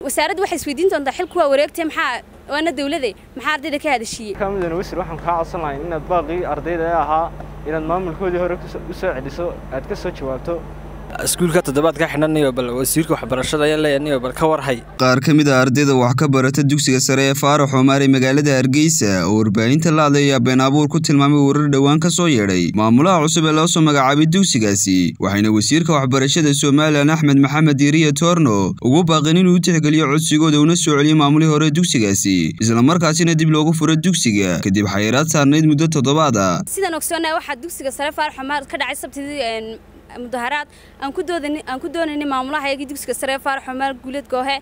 wasaaraddu waxay isweydiin doontaa xilku waa wareegtay maxaa waana dawlade maxaa ardayda ka hadashiiyey kamidana wasir waxaan kaa codsan lahay inaad baaqii ardayda ee ahaa inaad maamulkoodii hore u soo celiso aad ka soo jawaabto iskuulka toddobaad ka xidhanayo bal wasiirka waxbarashada ayaa leeyahay bal ka warhay qaar ka mid a ardayda wax ka barata dugsiga sare ee faarax xumaar ee magaalada hargeysa oo warbaahinta la hadlaya been abuur ku tilmaamay warar dhowaan ka soo yeedhay maamulaha cusub ee loo soo magacaabay dugsigaasi waxayna wasiirka waxbarashada somalilan axmed maxamed diiriya toorno ugu baaqeen inuu u tixgeliyo codsigooda una soo celiyo maamulihii hore dugsigaasi islamarkaasina dib loogu furo dugsiga kadib xayiraad saarnayd muddo toddobaad a sidaan ogsoonnahay waxaa dugsiga sare faarax xumaar ka dhacay sabtidii mudaharaad aan ku doodan aan ku doonaynay maamulaha iyagii dugsiga sare faarax xumaar guuleed goohe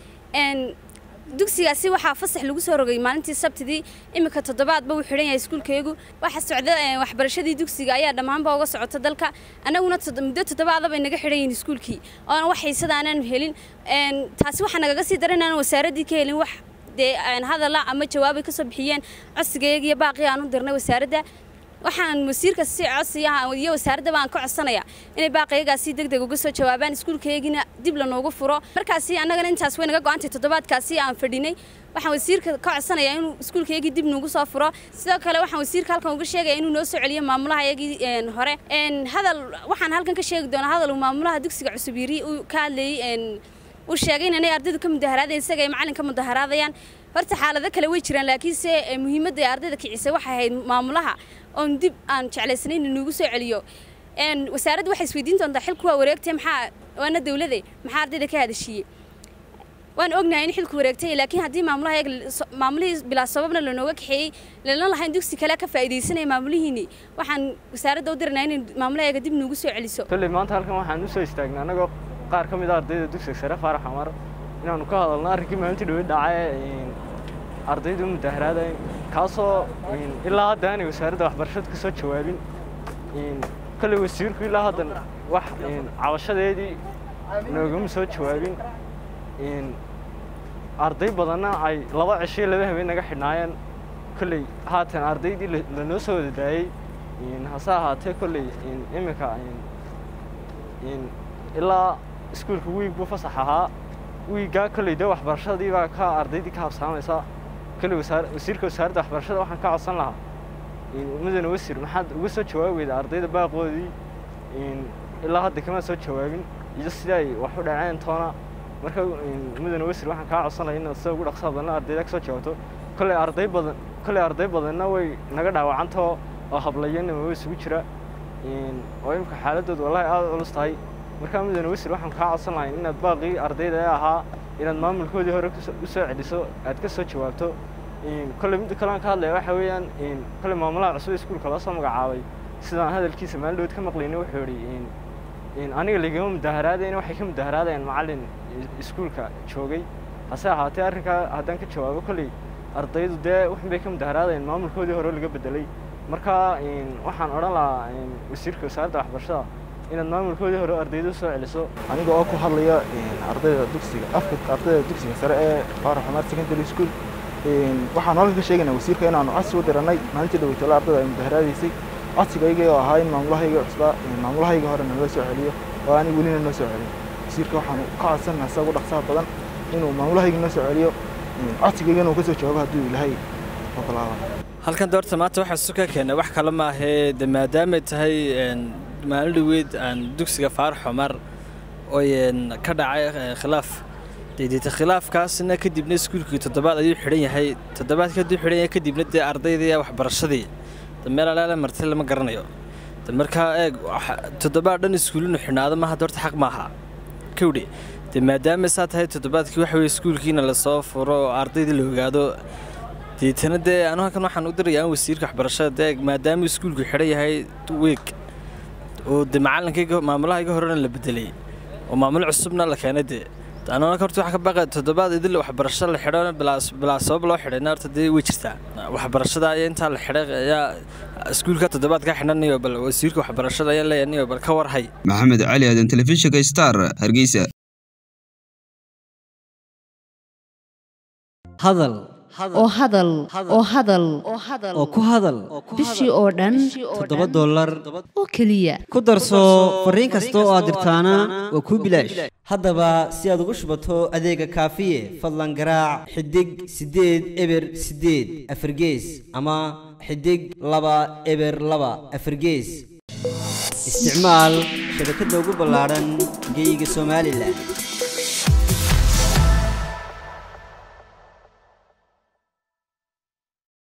dugsigaasi waxaa fasax lagu soo rogay maalintii sabtidii iminka toddobaadba wuu xidhan yahay iskuulkaygu waxa socda waxbarashadii dugsiga ayaa dhammaanba uga socota dalka annaguna muddo toddobaada bay naga xidhan yihiin iskuulkii oona wax xiisada aanan helin taasi waxaa nagaga sii daran inaan wasaaraddii ka helin wax dee hadalla ama jawaabay ka soo bixiyeen codsigayga iyo baaqii aan u dirnay wasaaradda waxaan wasiirka si codsiya iyo wasaaradda baan ka codsanayaa inay baaqayagaasi deg deg uga soo jawaabaan iskuulkaygina dib lanoogu furo markaasi annagana intaas way naga go-antay toddobaadkaasi aan fadhinay waxaan wasiirka ka codsanayaa inuu iskuulkaygii dib noogu soo furo sidoo kale waxaan wasiirka halkan uga sheegaya inuu noo soo celiyo maamulaha iyagii hore hadal waxaan halkan ka sheegi doonaa hadal uu maamulaha dugsiga cusub yiri uu ka hadlayey uu sheegay inay ardaydu ka mudaharaadayan isaga ay macalin ka mudaharaadayaan horta xaalado kale way jiraan laakiinse muhiimadda ee ardayda kicisay waxay ahayd maamulaha oon dib aan jeclaysanayn inuugu soo celiyo wasaaraddu waxay isweydiin doontaa xilku waa wareegtay maxaa waana dawlade maxaa ardayda ka hadashiiyey waan ognahay in xilku wareegtay laakiin haddii maamulaha maamulihii bilaa sababna lanooga kaxeeyey lana lahayn dugsi kale ka faa'iidaysanaya maamulihiini waxaan wasaaradda u dirnaa inay maamulahayaga dib noogu soo celiso kolley maanta halkan waxaan u soo istaagnay annagoo qaar ka mid a ardayda dugsiga sare faarax xamar inaanu ka hadalno arrinkii maalintii dhaweyd dhacay ardaydu mudaharaadayn kaasoo ilaa hadda aanay wasaaradda waxbarashada ka soo jawaabin kolley wasiirku ilaa haddan wax cabashadeedii noogama soo jawaabin arday badanna ay laba cishiyo laba habeen naga xidhnaayeen kolley haatan ardaydii lanoo soo wada daayey hase ahaatee kolley iminka ilaa iskuulka wiig buu fasax ahaa wiiggaa kolley dee waxbarashadii baa ka ardaydii ka habsaamaysa kolley wasiirka wasaaradda waxbarashada waxaan ka codsan lahaa mudane wasiir maxaad uga soo jawaabi weyda ardayda baaqoodii ilaa hadda kama soo jawaabin iyo sidii ay wax u dhaceen toona marka mudane wasiir waxaan kaa codsan lahaa inaad sida ugu dhaqsaha badan ardayda ka soo jawaabto kolley arday badan kolley arday badanna way naga dhaawacantao oo hablayana waa isugu jira oo imika xaaladooda wallahi aada culus tahay markaa mudane wasiir waxaan kaa codsan lahay inaad baaqii ardayda ee ahaa inaad maamulkoodii hore u soo celiso aad ka soo jawaabto kolley midda kalean ka hadlaya waxa weeyaan kolley maamulaha cusub ee iskuulka loo soo magacaabay sidaan hadalkiisa maalin dhawood ka maqlayna wuxuu yidhi aniga ligama mudaharaadayn waxay ka mudaharaadayaan macallin iskuulka joogay hase ahaatee arrinkaa haddaan ka jawaabo kolley ardaydu dee waxun bay ka mudaharaadayaan maamulkoodii hore laga bedelay marka waxaan odhan lahaa wasiirka wasaaradda waxbarashada inaad maamulkoodii hore ardayda usoo celiso aniga oo ku hadlaya ardayda dugsiga afka ardayda dugsiga sare ee faarax xumaar secondary school waxaan halkan ka sheegaynaa wasiirka inaanu codsi u dirannay maalintii dhaweytole ardayda ay mudaharaadaysay codsigayga oo ahaa in maamulahayga cusbaa maamulahayga horena loo soo celiyo oo aanay welina noo soo celin wasiirka waxaan ka codsannaha isaga ugu dhaqsaha badan inuu maamulahayga noo soo celiyo codsigayga inuu ka soo jawaabo hadduu ilaahay ogolaado halkan doorta maanta waxaa isu ka keenay wax kale maahee de maadaamay tahay maalin dhaweyd aan dugsiga faarax xumar oy ka dhacay khilaaf dedeeta khilaafkaasna kadibna iskuulkii toddobaad ayuu xidhan yahay toddobaad kadib xidhan yahay kadibna dee ardaydii waxbarashadii meel alaala martay lama garanayo markaa eeg toddobaad dhan iskuulinu xidhnaado maaha doorta xaq maaha kawdhe dee maadaama saa tahay toddobaadkii waxa weye iskuulkiina lasoo furo oo ardaydii la ogaado deetana dee anu halkan waxaan u dirayaa in wasiirka waxbarashada dee maadaama iskuulku xidhan yahay weeg oo de macalinkayga maamulahayga horena la bedelay oo maamul cusubna la keenay dee anuna horta waxaa ka baaqay toddobaad idil waxbarasho la xidho bilaa sabab loo xidhayna horta dee way jirtaa waxbarashada ayaa intaa la xidhay ayaa iskuulka toddobaad ka xidhanayo bal wasiirka waxbarashada ayaa leeyahay bal ka warhay maxamed cali aadan telefishinka star hargeysa hadal oo hadal oo hadal oo ku hadal bishii oo dhan toddoba dollar oo keliya ku darso fariin kasta oo aad dirtaana waa kuu bilaash haddaba si aad ugu shubato adeega kaafiye fadlan garaac xidig siddeed eber siddeed afargees ama xidig laba eber laba afargees isticmaal shabakadda ugu ballaadhan geyga somalilan